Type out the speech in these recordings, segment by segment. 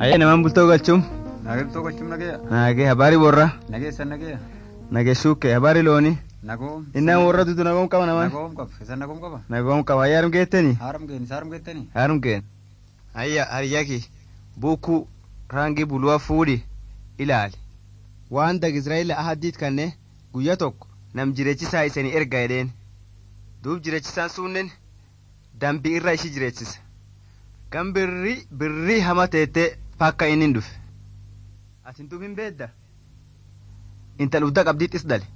Ayya namaan bultoo galchuun. Nageessoo gochuun nageeya. Nagee habaarii warra. Nageessan nageeya. Nagee shuukkee habaarii loonii. Nagoom. Innaan warra dutu nagoom qaba namaan. Nagoom qaba. Isan nagoom qaba. Nagoom qaba ayyaa harum geettanii. Haaram geeni saarum geettanii. Harum geen. Ayya hariyyaki buukuu raangii buluwaa fuudhi ilaali. Waan dag Israa'eel ahaddiit kanne guyyaa tokko nam jireechisaa isanii erga jedheen. Duub jireechisaan suunnen dambii irra ishii jireechisa. Kan birrii birrii hama teettee fakka inni hin dhufe. Asin duub hin beedda. Intal udda qabdiittis dale.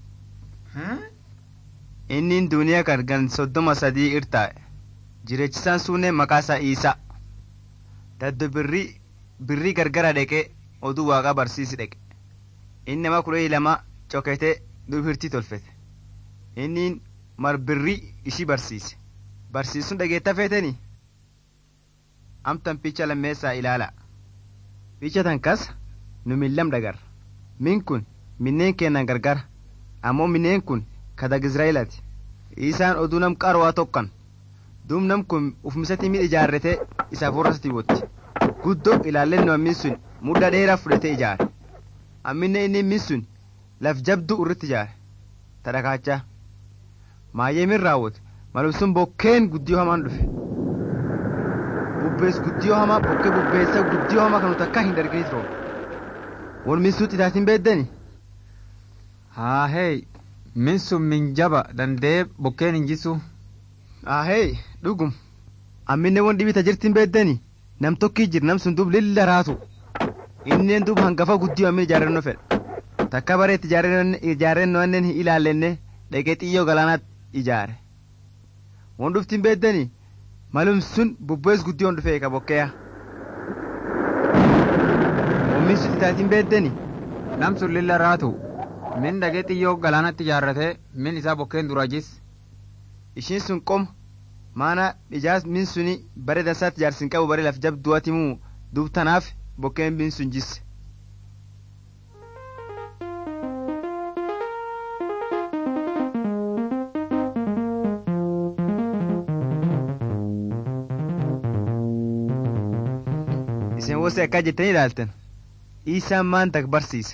Inni duniyaa kan gan soddoma sadii irtaa'e. Jireechisaan suunnee maqaa isaa Iisaa. Daddo birrii birrii gargara dheqee oduu waaqaa barsiisi dheqe. Inni nama kudha lama coketee duubirtii tolfete. Inni mar birrii ishii barsiise. Barsiisuun dhageetta feetanii? Amtan picha lammeessaa ilaala. Picha tan kas nu millam dhagarra. Min kun minneen keennan gargara. Ammoo minneen kun kadag Israa'eelaati. Isaan oduu nam qarwaa tokkan. Duub nam kun ufmisatti miidha ijaarratee isaaf warrasti wotti. Guddoo ilaallennoo ammin sun mudda dheeraa fudhatee ijaare. Amminne inni min sun laf jabduu irratti ijaare. Tadhakaachaa. Maayyee min raawwate malum sun bokkeen guddiyoo hamaan dhufe. Bubbees guddiyoo hamaa bokkee bubbeessa guddiyoo hamaa kan takka hin dargini ture. Wal min suutti itaatiin beeddani. Haa hee min sun min jaba dandee bokkeen hin jisu. Ahee dhugum. Amminne won dhibita jirtiin beeddani. Nam tokkii jir nam sun duub lilla raatu. Inneen duub hangafa guddiyoo ammin ijaarrannoo fedha. Takka bareetti ijaarrannoo annen hin ilaallenne dhaqee xiyyoo galaanaatti ijaare. Won dhuftiin beeddani malum sun bubbees guddiyoon dhufee ka bokkeeya. Wommin sun itaatiin beeddani. Nam sun lilla raatu. Min dhaqee xiyyoo galaanatti ijaarratee min isaa bokkeen dura jis. Ishiin sun qoma maana ijaas min suni bare dansaatti ijaarsin qabu bare laf jabduwati muu duub tanaaf bokkeen min sun jisse. Isin wosee akka jettanii ilaaltan isaan maan tak barsiisa.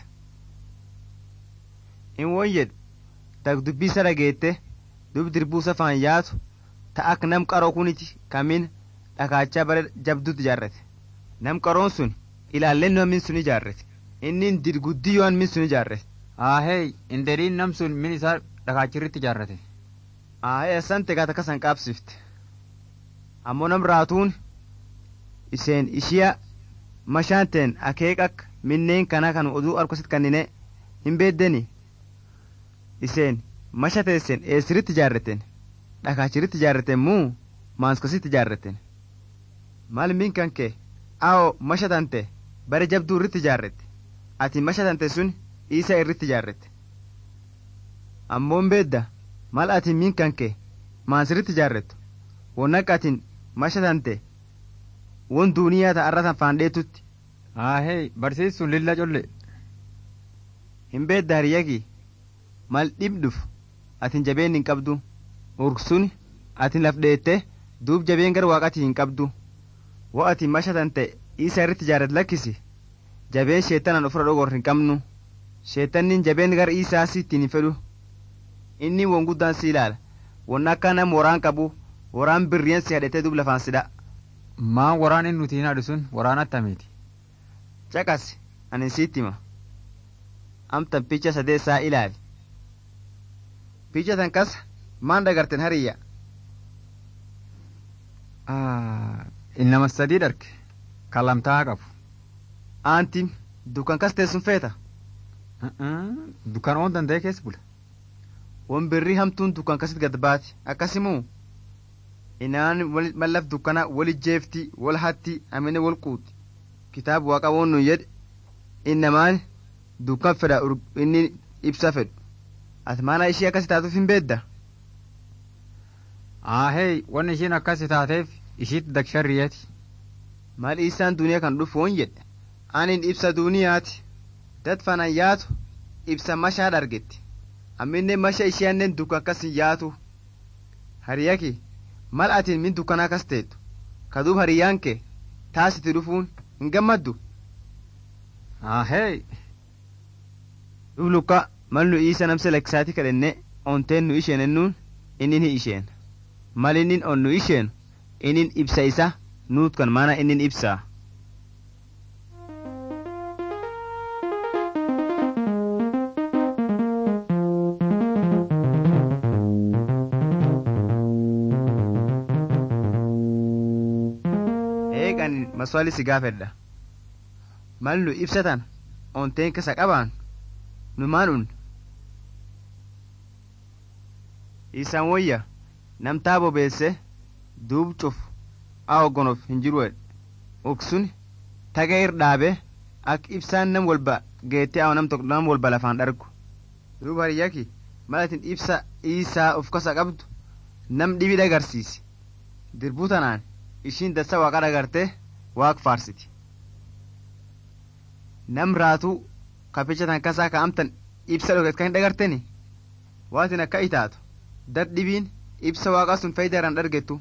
In won jedhu tak dubbii isa dhageette dub dirbuusa faan yaatu ta ak nam qaroo kuniti kamin dhakaachaa bare jabduutti ijaarrate. Nam qaroon sun ilaallennoo min sun ijaarrate. Innin dirguddiyyoon min sun ijaarrate. Haa hee inderiin nam sun min isaa dhakaachirritti ijaarrate. Aayee sante gaa takka san qaabsifte. Ammoo nam raatuun iseen ishiya mashaanteen akeeqak minneen kana kan oduu arkosit kannine hin beeddeni. Iseen masha teessen eessiritti ijaarreten dhakaachiritti ijaarreten muu maaskositti ijaarreten. Maal min kan kee awo masha tante bare jabduu irritti ijaarrette ati masha tante sun isa irritti ijaarrette. Ammoon beedda maal ati min kan kee maansiritti ijaarrettu wonnaq atin masha tante won duuniyaa ta'arra tan faandheetutti. Haa hee barsiistuun lilla colle. Hin beedda hiriyyaki mal dhibdhuf atin jabeen hin qabdu urgsun atin laf dheette duub jabeen gara waaqati hin qabdu wo ati masha tante isa irratti ijaarrat lakkisi jabeen sheettanan ofirra dhogor hin qabnu sheettannin jabeen gara isaa sittiin hin fedhu inni won guddaan si ilaala won akka nam waraan qabu waraan birriyan si hadhetee duub lafaan sidha Maan waraan inni nuti hin haadhu sun waraan attamiiti. caqas anin sitti hima amtan picha sadeessaa ilaali picha tan kas maan dhagarten hariyya Innama sadii dharge kan lamtaa qabu. aantim dukan kas teessun feeta Dukkan oon danda'e keessa bula. won birrii hamtuun dukan kasit gad baati akkasimuu inaan mallaf dukkana wal ijjeefti wal hatti amine wal quuti kitaaba waaqa woon nun jedhe innamaan dukkan fedha inni ibsa fedhu ati maana ishii akkasi taatuuf hin beedda Aahee wanni ishiin akkas taateef ishiitti daksharriyeeti. maal isaan duniyaa kan dhufu woon jedhe anin ibsa duuniyaati dad fanan yaatu ibsa mashaa dhargetti amminne masha ishiyannen dukkan kas hin yaatu hariyaki mal atin min dukkanaa kas teettu kaduub hariyyaan kee taasiti dhufuun hin gammaddu Ahee. Dub lukka mal nu isa namsa laksaati kadhenne onteen nu isheen ennuun innin hi isheen. Mal innin on nu isheen innin ibsa isa nuut kan mana innin ibsaa. Eegan maswali si gaafedha. Mal nu ibsatan onteen kasa qabaan nu maalun isaan wayya namtaa bobeesse duub cuf a hoggonof hin jiru uksun taga ir dhaabe ak ibsaan nam walba geette aw nam tok nam walba lafaan dhargu duub hariyyaki malatin ibsa isaa of kasa qabdu nam dhibi dhagarsiisi dirbuu tanaan ishiin dassa waaqa dhagarte waaq faarsiti nam raatuu kapicha tan kasaa ka amtan ibsa dhoket kan hin dhagarteni waatin akka itaatu dad dhibiin ibsa waaqa sun faydaran dhargettu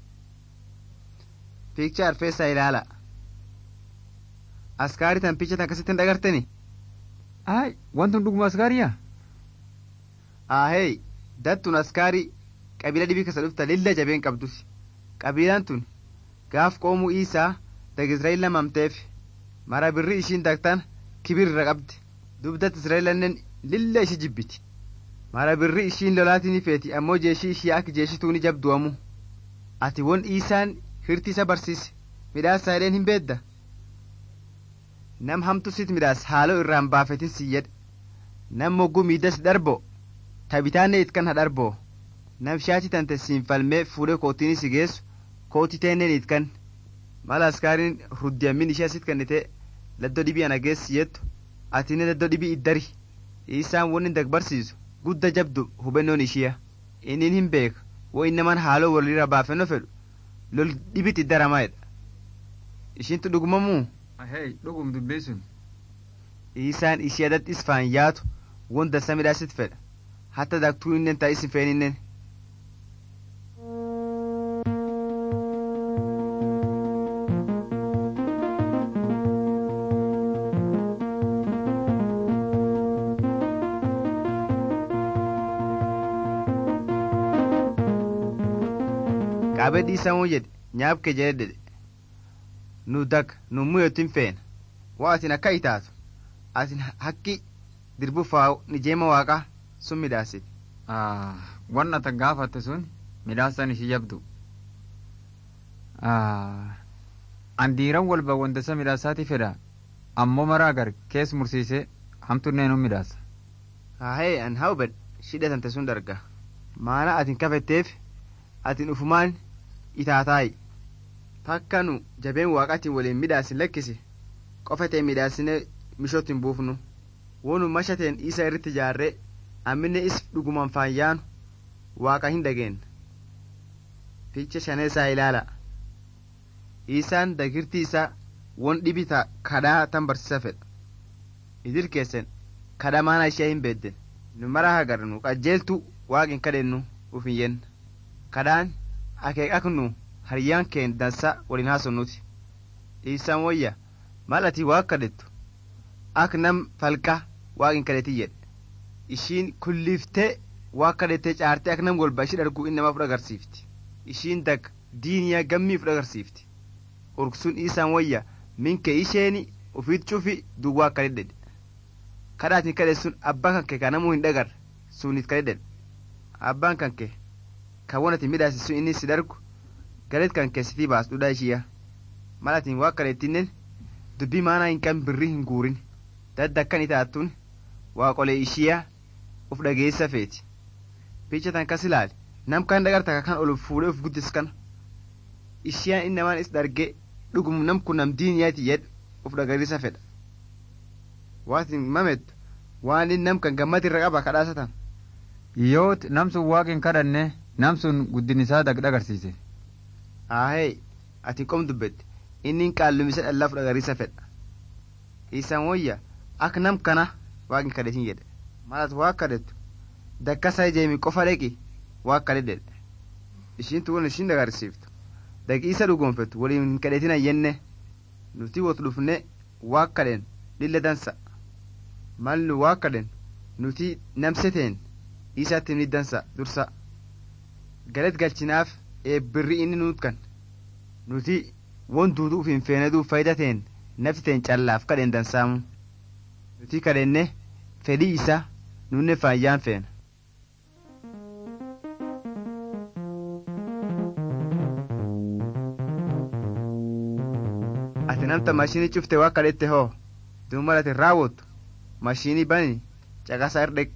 piikcha arfeessaa ilaala askaarii tan picha tan kasitti hin dhagarteni Ay, wantun dhuguma askaariya? aahey dattun askaarii qabiila dhibii kasa dhufta lilla jabeen qabdus qabiilaan tun gaaf qoomuu isaa dag israa'el lamamteef mara birri ishiin dagtan kibir irra qabdi dubdat israa'elannen lilla ishi jibbiti mara birri ishiin lolaatii feeti ammoo jeeshii ishii akka jeeshituu ni jabdu'amu ati won isaan hirti isa barsiise midhaasa jedheen hin beedda nam hamtu sit midhaas haaloo irraan baafetin si jedhe nam mogguu miidas darbo tabitaanne itkan ha darboo nam shaati tante siin falmee fuudhee kootiini si geessu kooti teenneen itkan mala askaariin ruddiyamin ishee asit kannite laddoo dhibii ana geessi jettu atine laddoo dhibii iddari isaan won hin dagbarsiisu gudda jabdu hubennoon ishiya innin hin beeka wo innaman haaloo walirra baafenno fedhu lol dhibit iddaramaedha ishiintu dhugumamuu Ahee, dhugum dubbii sun. isaan ishee dat isfaan yaatu won dassa midhaasit fedha hatta dagtuu innen taa isin feeninnen qaabee dhiisamuu jedhe nyaab kee jedhe dedhe nu dag nu muyotin feena waa atin akka itaatu atin hakki dirbufaa ni jeema waaqaa sun midhaasiti Ah, wanna ta gaafatte sun midhaasan ishii jabdu. Ah, an diiran walba wanta isa midhaasaati fedha ammoo maraa gar kees mursiisee hamtunneen hun midhaasa. haahee an hawbed shidhatante sun darga maana atin kafetteef atin ufumaan itaataayi takka nu jabeen waaqatiin waliin midhaasin lakkisi qofetee midhaasine mishootin buufnu wonu mashateen isa irratti jaarree amminne is dhuguman faayyaanu waaqa hin dhageen ficha shaneesaa ilaala isaan dagirtii isaa won dhibita kadhaa tan barsiisa fedha idir keesen kadha maana ishee hin beedden nu mara hagarnu qajeeltu waaqin kadhennu uf hin yenna kadhaan akeekaknu hariyyaan keen dansa waliin haasonnuti isaan wayya mal ati waaq kadhettu ak nam falqa waaqin kadheti jedhe ishiin kulliiftee waa kadhattee caartee akka nam walba ishii dharguu inni namaa fudha agarsiifti ishiin dag diiniyaa gammii fudha agarsiifti urgsuun isaan wayya minke isheeni ufiit cufi duwwaa akka dhedhedhe kadhaatiin kadhe sun abbaa kan kee ka namuu hin dhagar sunit kadhedhen abbaan kan kee kan won ati midhaasi sun inni si dargu galet kan kee sitii baas dhudhaa ishiya malatiin waa kadhettinnen dubbii maanaa hin qabn birrii hin guurin dadda akkan itaattuun waaqolee ishiyaa uf dhageessa feeti picha tan kas ilaali nam kan dhagarta kan ol fuudhee uf guddis kana ishiyaan innamaan is dharge dhugum nam kun nam diiniyaati jedhe uf dhagarisa fedha waatin mamettu waan in nam kan gammad irra qaba kadhaasatan Yoot nam sun waaqin kadhanne nam sun guddin isaa dagdha agarsiise. aahee ati qom dubbette inni qaallumisa dhallaaf dhagarisa fedha isaan wayya ak nam kana waaqin kadhetin jedhe malat waa kadhettu dakkasa ijeemi qofa dheqi waa kadhedhe ishiin tuwon ishiin dagarsiiftu daqi isa dhugonfettu waliin hin kadhetin ayyenne nuti wot dhufne waa kadhen lilla dansa mal nu waa kadhen nuti namseteen isaatti ni dansa dursa galet galchinaaf eebbirri inni nuut kan nuti won duuduuf hin feeneduu faydateen nafsiteen callaaf kadhen dansaamu nuti kadhenne fedhii isa nunne faayyaan feena ati namta mashinii cufte waa kadhette hoo duuma ati raawwattu mashinii bani caqasa irdheq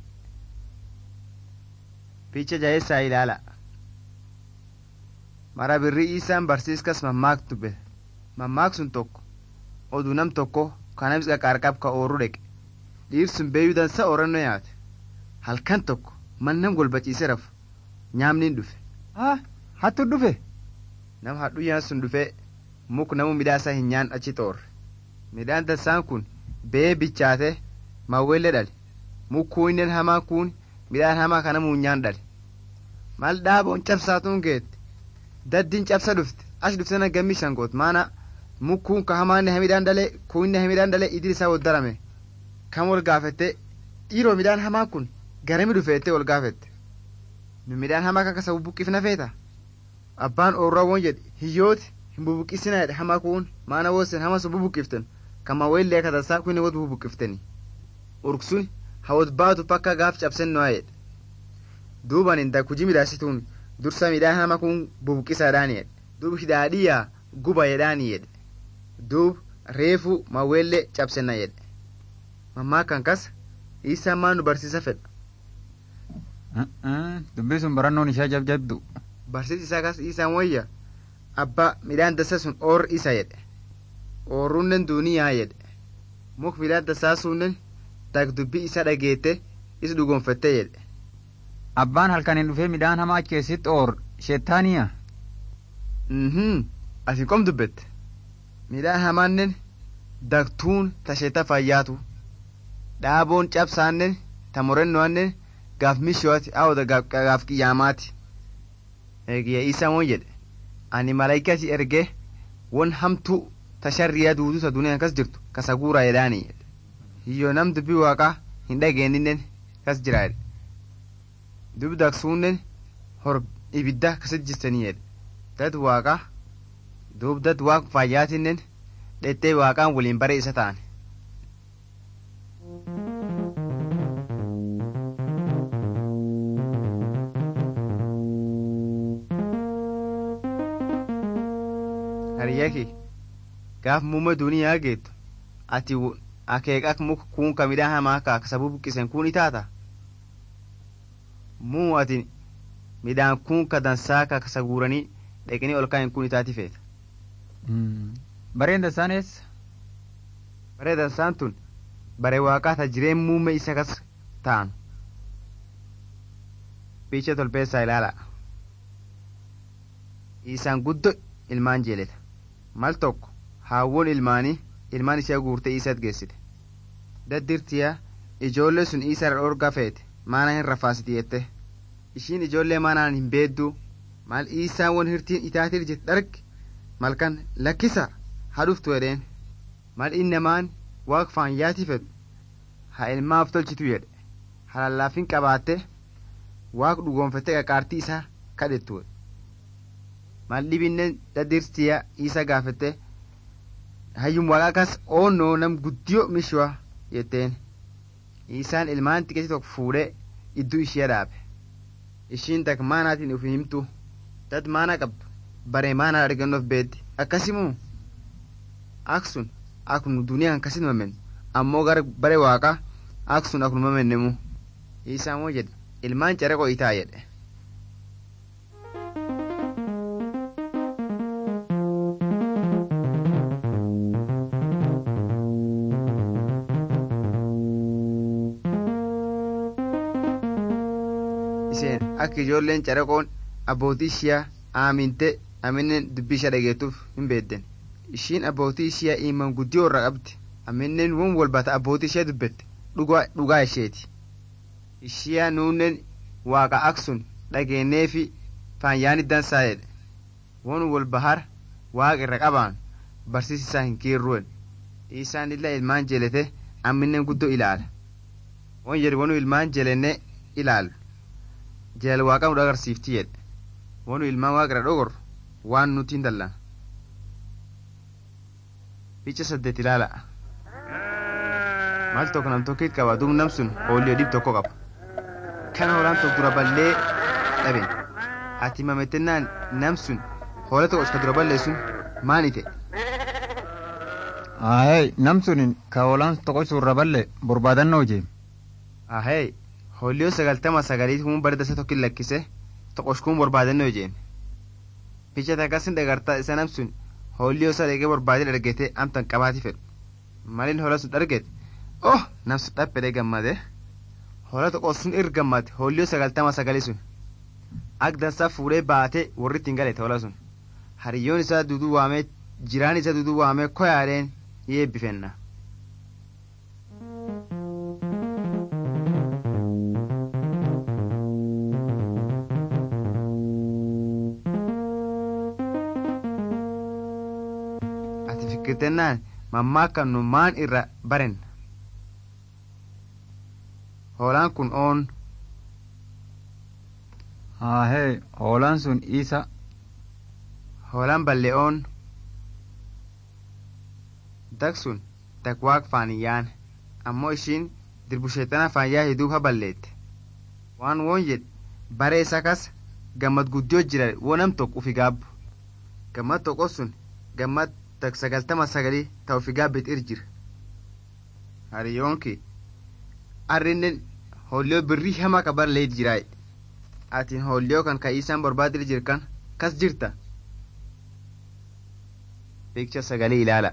picha jaheessaa ilaala mara birrii isaan barsiiskas mammaak dubbe mammaak sun tokko oduu nam tokko kanamis qaqaarqab ka oorru dheqe dhiirsun beeyuu dansa oorannoo nyaate halkan tokko mannam golbaciise rafu nyaamniin dhufe haa hattu dhufe nam hadhuyyaan sun dhufee muk namu midhaasa hin nyaan achi xoorre midhaan dansaan kun bee bichaate mawwelle dhale mukkuu innen hamaa kun midhaan hamaa kana muunyaan dhale mal dhaaboon cabsaatuun geette daddiin cabsa dhufte ash dhufte na gammi shangoot maana mukkuun ka hamaanne hamidhaan dhale kuinne hamidhaan dhale idil isaa woddarame kam wol gaafette dhiiroo midhaan hamaa kun garami dhufeette wol gaafette nu midhaan hamaa kan kasa bubbuqqifna feeta abbaan oorraa won jedhe hiyyooti hin bubbuqqisina jedhe hamaa kun maana wosen hama sun bubbuqqiften kama wayllee katasaa kunne wot bubbuqqifteni urksun hawot baatu pakka gaaf cabsennoa jedhe duuban inda kuji midhaasituun dursa midhaan hama kun bubbuqqisaadhaani jedhe duub hidhaadhiyaa guba jedhaani jedhe duub reefu mawweellee cabsenna jedhe mammaa kan kas isaa maan nu barsiisa fedha dubbii sun barannoon ishee jabjabdu barsiis isaa kas isaan wayya abbaa midhaan dasa sun oor isa jedhe oorunnen duuniyaa jedhe muk midhaan dasaa sunnen dag dubbii isa dhageette is dhugonfette jedhe abbaan halkaniin dhufee midhaan hamaa achi keessatti oor sheettaaniya mhm asin qom dubbette midhaan hamaannen dagtuun ta sheeta fayyaatu dhaaboon cabsaannen ta morennoannen gaaf mishooti awoda gaaf qiyyaamaati eegiya isaa won jedhe ani malaayikati erge won hamtuu ta sharriyaa duudu ta duniyaan kas jirtu kasa guuraa jedhaani jedhe hiyyo nam dubbii waaqaa hin dhageenninnen kas jira jedhe dub dagsuunnen hor ibidda kasit jirtanii jedhe dad waaqaa duub dad waaq fayyaatinnen dhettee waaqaan waliin bare isa ta'an hariyyaki gaaf muumme duniyaa geettu ati akeekak muka kuun ka midhaan hamaa kaa sabu buqqisen kun itaata muu ati midhaan kun ka dansaa ka kasa guuranii dheqanii ol kaa'in kun itaati feeta bareen dansaan eessa baree dansaan tun bare waaqaa ta jireen muumme isa kas ta'an piicha tolbeessaa ilaala isaan guddo ilmaan jeeleta mal tokko haawwon ilmaanii ilmaan ishee guurtee isat geessite daddirtiyaa ijoollee sun isa irra dhorgaa feete maana hin rafaasiti jette ishiin ijoollee maanaan hin beedduu maal isaan won hirtiin itaatir jette dharge malkan lakkisa haa dhuftu jedheen mal innamaan waaq faanyaatii fedhu haa ilmaaf tolchitu jedhe halallaafin qabaatte waaq dhugoonfatte qaqaartii isaa kadhettu mal dhibinnen daddirtiyaa isa gaafette hayyum waaqaa kas oonnoo nam guddiyo mishwa jetteen isaan ilmaan xiqqeessi tokko fuudhee idduu ishee dhaabe ishiin tak maanaatiin uf himtu dad maana qabdu bare maanaa argannoof beeddi akkasimoo aksun aknu duniyaan kasit mamen ammoo gara bare waaqa aksun aknu mamennemu isaan moo jedhe ilmaan careqo itaa jedhe isheen akka ijoolleen caraqoon abbootii ishiyaa aaminte amineen dubbii ishee dhageettuuf hin beedden ishiin abbootii ishiyaa iman guddiyoo irra qabdi amineen won walbata abbootii ishee dubbette dhugaa isheeti ishiyaa nuunnen waaqa aksun dhageenneefi faanyaani dansaa jedhe won wal bahar waaqa irra qabaan barsiisi isaa hin kiirruen isaan illa ilmaan jelete amminen guddoo ilaala won jedhe wonu ilmaan jelenne ilaalu jeel waaqa nu agarsiifti jedhe wonu ilmaan waaqira dhogor waan nuti hin dallan picha saddeet ilaala maal tokko nam tokkit qaba duub nam sun hooliyoo dhib tokko qaba kana hoolaan tokko dura ballee dhaben ati mamettennaan nam sun hoola tokko iska dura ballee sun maan ite Ahee nam sunin ka hoolaan tokko surra balle barbaadannoo jeem. ahee hooliyoo sagaltama sagalii kun bara dasa tokkin lakkise toqoshkuun barbaadannoo jeen picha takkasin dhagartaa isa nam sun hooliyoo isa dhaqee barbaadee dhargete amtan qabaati fedhu malin hoola sun dhargete oh nam sun dhaphedhe gammade hoola tokko sun ir gammade hooliyoo sagaltama sagalii sun ak dansaa fuudhee baatee warri ittiin galete hoola sun hariyyoon isaa duduu waamee jiraan isaa duduu waamee koyaadheen yeebbifenna ati fikirtennaan mammaa kan nu maan irra baren hoolaan kun oon Ahee hoolaan sun isa hoolaan balle'oon dak sun dak waaq faaniyyaan ammoo ishiin dirbusheexana faayyaa hiduuf haballeette waan woon jedhe baree isa kas gammad guddiyoo jira woo nam tokko ufi gaabbu gammad tokko sun gammad tak sagaltama sagalii ta ufi gaabbet ir jira hariyoonki arrinnen holliyoo birrii hamaa qabar leeyit jiraay atin holliyoo kan ka isaan barbaadir jirkan kas jirta beeksisa sagalee ilaala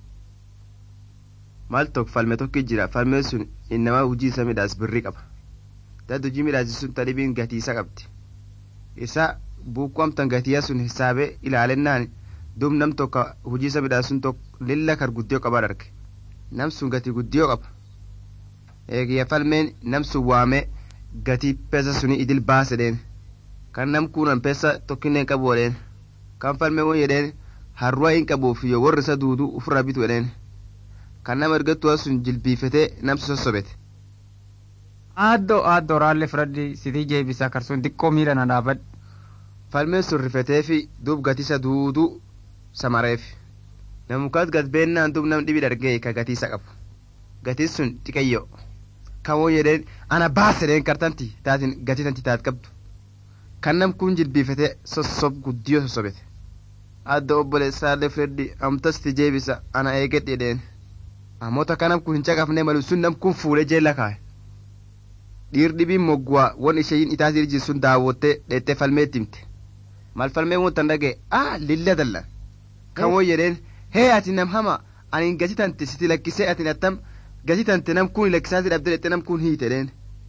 maal tokko falme tokko jira falmeen sun innamaa hujii isa midhaas birrii qaba dad hujii midhaasi sun tadhibiin gatii isa qabdi isa buukuu amtan gatiyaa sun hisaabee ilaalennaan duub nam tokko hujii isa midhaas sun tokko lilla kar guddiyoo qabaa dharge nam sun gatii guddiyoo qaba eegiyya falmeen nam sun waamee gatii peesa suni idil baase dheen kan nam kuunan peesa tokkinneen qabu jedheen kan falmee won jedheen harruwa hin qabuuf yoo warri isa duudu ufirraa bitu jedheen kan nama ergattuwa sun jilbiifatee namsu sossobete aaddoo aaddoo raallee fudhadhi sitii jeebisaa karsuun xiqqoo miila na dhaabadhu. falmeen sun rifetee fi duub gatiisa duuduu samareef namukaat gad beennaan duub nam dhibi dhargee ka gatiisa qabu gatiin sun xiqayyo kan won jedheen ana baasedheen kartanti taatin gatii tanti taat qabdu kan nam kun jilbiifatee sossob guddiyoo sossobete adda obboleessaallee fudhadhi amtasti jeebisa ana eegedhe jedheen ammoo takka nam kun hin caqafne malu sun nam kun fuudhee jeella kaaye dhiir dhibiin mogguwaa won isheeyin itaatii jirtu sun daawwattee dheettee falmeetti himte mal falmee wontan dhagee aa lilla dallan kan won jedheen hee ati nam hama ani gati tante siti lakkisee ati attam gati tante nam kun lakkisaati dhabde dhette nam kun hiite dheen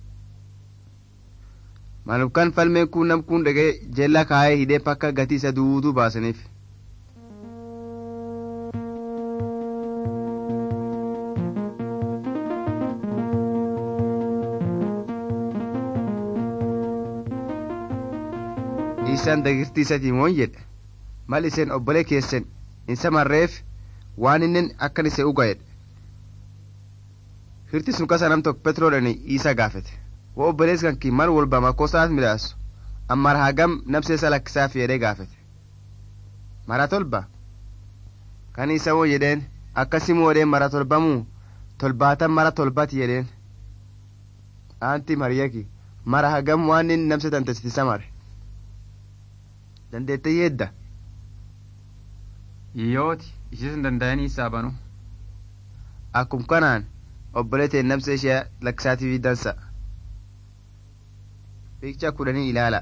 malum kan falmeen kun nam kun dhagee jeella kaayee hidhee pakka gatii isa duuduu baasaniif isaan dagirtii isatiin won jedhe mal iseen obbole keessan in samarreef waan innen akkan ise uga jedhe hirti sun kasa nam tokko petroodhani isa gaafete wo obbolees kanki mal wolba makkosaat midhaasu ammar hagam nabseesa lakkisaaf jedhee gaafete mara tolba kan isa won jedheen akkasimu jedheen mara tolbamuu tolbaatan mara tolbati jedheen aanti mariyaki mara hagam waan inni nabse tantesiti samare dandeette yeedda Iyyooti ishee sun danda'anii isaa banu. akkum kanaan obboleeteen nabsa ishee lakkisaatiif dansa fiikicha kudhanii ilaala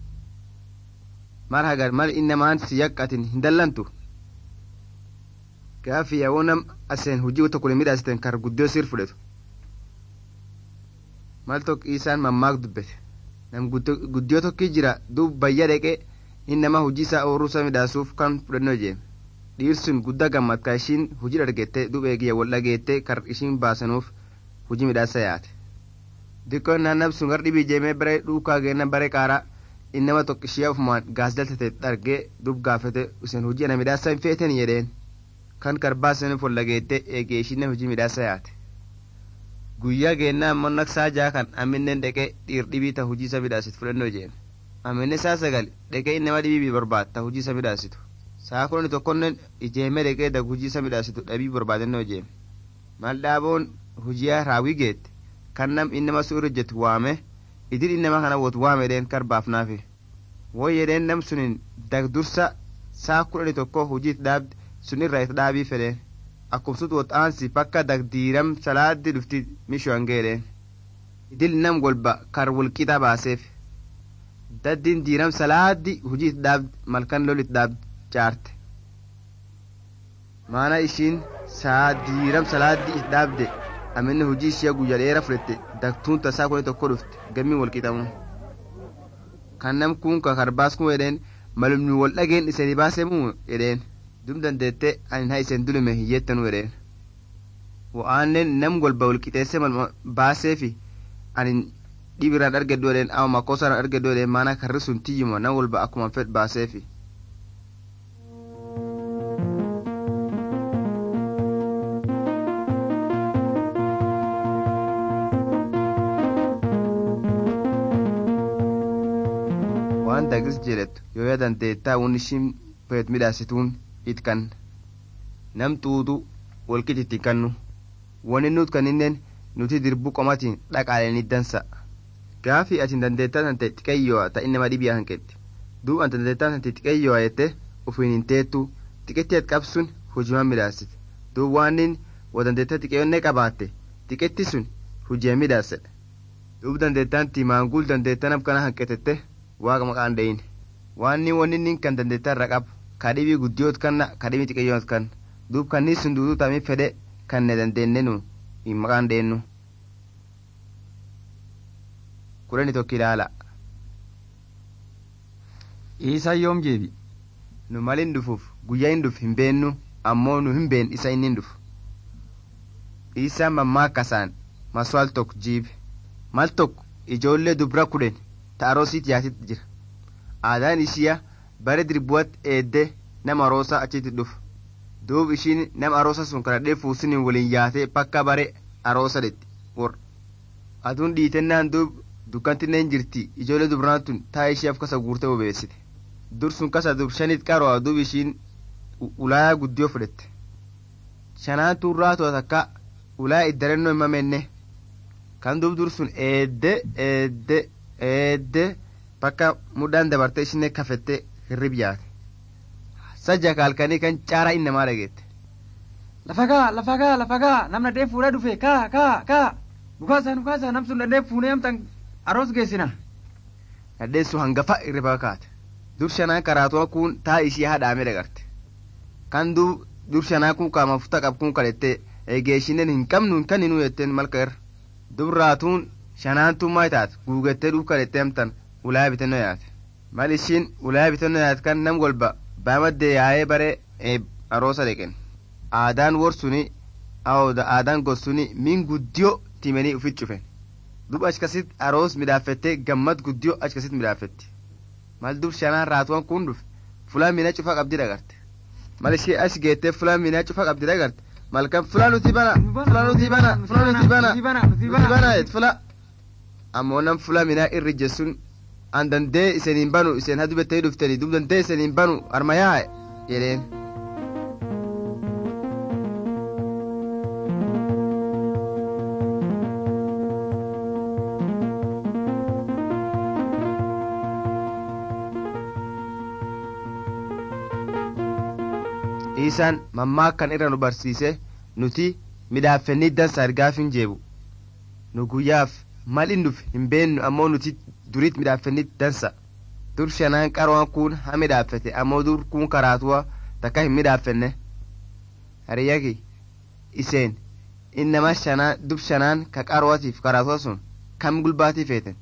mal hagar mal innamaan si yaqqatin hin dallantu gaafi yaawoo nam aseen hujii tokko hin midhaasiten kar guddoo sir fudhetu mal tokko isaan mammaak dubbete nam guddiyoo tokki jira duub bayya dheqee inni nama hujii isaa ooruusa midhaasuuf kan fudhannoo jeeme dhiirsun guddaa gammad ka ishiin hujii dhargette duub eegiyya wal dhageette kar ishiin baasanuuf hujii midhaasa yaate dikkoon naannab sun gar dhibii jeemee bare dhuukaa geenna bare qaaraa inni nama tokko ishee ofumaan gaas daltate dhargee duub gaafate isen hujii ana midhaasa hin feeten jedheen kan karbaasan follageette eegee ishinne hojii midhaasa yaate guyyaa geennaa ammoo naqsaa jaa kan aminnen dheqee dhiir dhibii ta hujii isa midhaasit fudhannoo jeen aminne saa sagal dheqee innama dhibii barbaad ta hujii isa midhaasitu saa kudhani tokkonnen ijeeme dheqee dag hujii isa midhaasitu dhabii barbaadannoo jeen mal dhaaboon hujiyaa raawwii geette kan nam innama su irra jettu waame idil innama kana wot waame dheen karbaafnaafi won jedheen nam sunin dag dursa saa kudhani tokko hujiit dhaabde sun irra it dhaabii fedheen akkumsut wot aansi pakka dag diiram salaaddi dhufti mishoan geedheen idil nam golba kar wulqixa baaseef daddiin diiram salaaddi hujii it dhaabd malkan lol it dhaabd jaarte maana ishiin saa diiram salaaddi it dhaabde aminne hujii ishee guyya dheera fudhette dagtuun tasaa kuni tokko dhufte gammi walqixamu kan nam kun ka karbaas kun jedheen malumni wal dhageen isanii baasemuu jedheen dum dandeette anin ha isen dulume hiyyettanu jedheen wa'aannen nam golba walqixeesse malma baaseefi anin dhibiraan argeddu jedheen ama makoosaan argeddu jedheen maana karri sun tiyyuma nam golba akkuma fed baaseefi waan dagis jedhettu yoo yaa dandeettaa won ishiin feet midhaasituun it kan nam xuuxu walqixi itti kannu wani nut kaninnen nuti dirbu qomatiin dhaqaaleni dansa gaafi atin dandeettaa tante xiqeeyyo'a ta innama dhibiyaa hanqetti duub anta dandeettaa tante xiqeeyyo'a jette ufiin hin teettu xiqetti at qabsun hujiman midhaasite duub waanin wa dandeettaa xiqeeyonnee qabaatte xiqetti sun hujee midhaasedha duub dandeettaan timaanguul dandeettaa nam kana hanqetette waaqa maqaan dhayin waanni wanni nin kan dandeettaa irra qabu kadhibii guddiyoot kanna kadhibii xiqqeeyyoot kan duub kanni sun duuduu tamii fedhe kan ne dandeennenu hin maqaan dheennu kudhani tokko ilaala Iisaan yoom jeebi? nu malin dhufuuf guyyaa hin dhuf hin beennu ammoo nu hin been isa inni hin dhufu isaan mammaakkasaan maswaal tokko jiibe mal tokko ijoollee dubra kudhen ta aroosiit yaasit jira aadaan ishiya bare dirbuwat eedde nama aroosa achitti dhufu duub ishiin nama aroosa sun kadhadhee fuusiniin waliin yaatee pakka bare aroosa detti wor aduun dhiitennaan duub dukkantinneen jirti ijoollee dubraan tun taa ishiyaaf kasa guurtee bobeessite dur sun kasa dub shanit qaroo duub ishiin ulaayaa guddiyoo fudhette shanaan turraa to'a takka ulaayaa iddarennoo hin mamenne kan duub dur sun eedde eedde eedde bakka mudhaan dabartee ishinne kafette hirrib yaate sajja kaalkanii kan caaraa innamaa dhageette Lafa kaa, lafa kaa, lafa kaa, namna dhee fuudhaa dhufe, kaa, kaa, kaa. Dhukaasaa, dhukaasaa, nam sun dhee fuunee amtan aroos geessina. nadheessu hangafa irriba kaate dur shanaa karaatuma kun taa ishii hadhaame dhagarte kan duub dur shanaa kun kaama futa qab kun kadhette eegeeshinen hin qabnu hin kanninu jetteen malka irra dubraatuun shanaantuu maa taate guugettee dhuuf kadhette amtan ulaa bitannoo yaate mal ishiin ulaa bitannoo yaate kan nam golba baamadde yaa'ee bare aroosa dheqen aadaan wor suni awda aadaan gos suni min guddiyo timanii ufit cufen dub achkasit aroos midhaafette gammad guddiyo achkasit midhaafetti mal dub shanaan raatuwan kun dhufe fulaan mina cufa qabdi dhagarte mal ishee as geettee fulaan mina cufa qabdi dhagarte malkan fulaa nuti bana fulaa nuti bana fulaa nuti bana nuti bana et fula ammoo nam fulaa minaa irri jessun an dandee iseniin banu isen ha dubettanii dhuftanii dub dandee iseniin banu armayaa jedheen isaan mammaakkan irra nu barsiise nuti midhaaffennii dansa ergaaf hin jeebu nu guyyaaf mal in dhufe hin beennu ammoo nuti duriit midhaaffennii dansa dur shanaan qaroon kun ha midhaaffete ammoo dur kun karaatuwa takka hin midhaaffenne hariyyaki iseen innama shanaan dub shanaan ka qarootiif karaatuwa sun kam gulbaatii feeten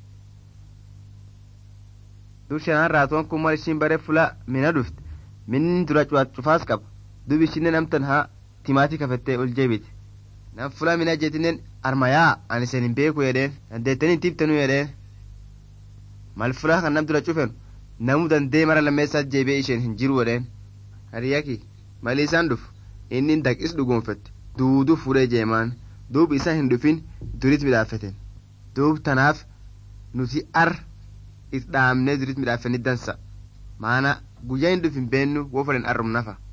dur shanaan raatuwan kun mal ishiin bare fula mina dhufte minni dura cufaas qaba dub ishinen amtan haa timaatii kafettee ol jeebite nam fula mina jetinen armayaa ani sen hin beeku jedheen dandeettanii tiiftanu jedheen mal fula kan nam dura cufen namu dandee mara lammeessaat jeebee isheen hin jiru jedheen hariyyaki mali isaan dhuf inni daqis dhugoonfette duuduu fudhee jeemaan duub isa hin dhufin durit midhaafeten duub tanaaf nuti ar is dhaamnee durit midhaafenni dansa maana guyyaa hin dhufin beennu woo fedhan arrum nafa